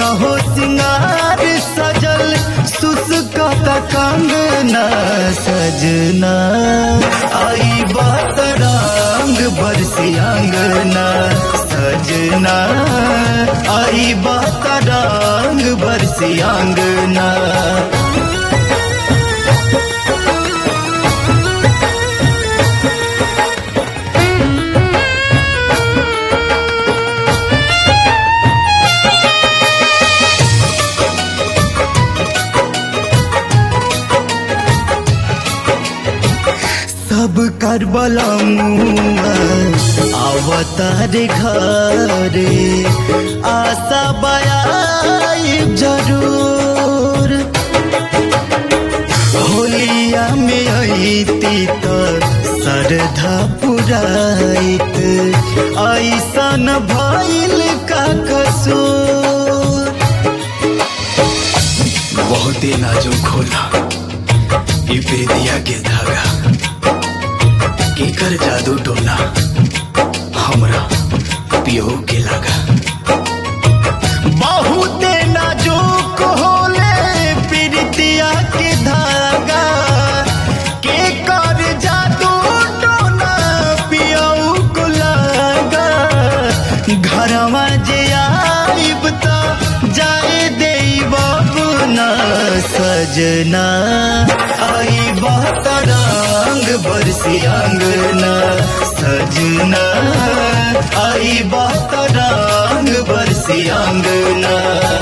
सोरहो सिंगार सजल सुसकत कंगना सजना आई बात रंग बरसी अंगना सजना आई बात रंग बरसी अंगना सब कर बलमुआ अवतार घरे आशा बयाई जरूर होलिया में अती तो श्रद्धा पुराइत ऐसन भइल का कसूर बहुते नाजुक होला ई प्रीतिया के धागा केकर जादू टोना हमरा पियो के लागा बहुते नाजुक होले प्रीतिया के धागा के कर जादू टोना पियऊ को लागा घरवा जे आइब त जाए देई बबुना सजना आई बात रंग बरसी अंगना सजना आई बात रंग बरसी अंगना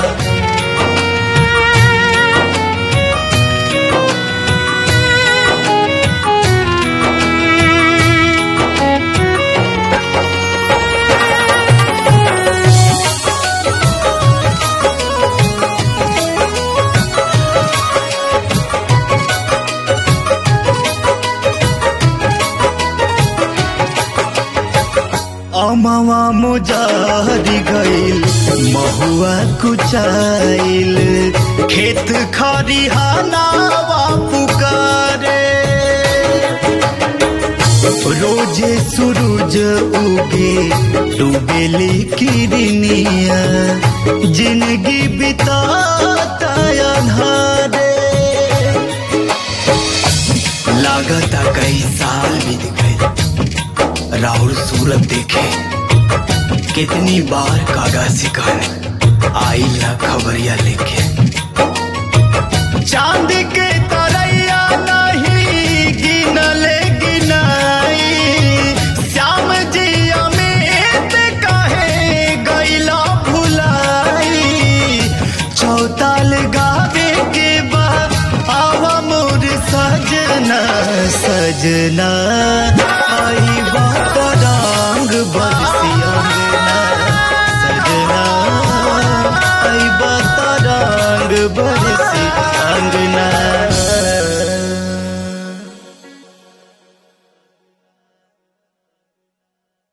अमवा मुजारी गईल महुआ कुचाइल खेत खरिहानावा पुकारे रोजे सूरज उगे डूबेली किरनिया जिंदगी बिताता अंधारे लागता कई साल बीत गए राहुल सूरत देखे कितनी बार कागा शिकार आई ना खबरिया लेके चांद के तरैया नहीं गिनले गिनाई श्याम जी अमित कहे गैला भुलाई चौताल गावे के बाद आवा मोर सजना सजना आई बात रंग बरस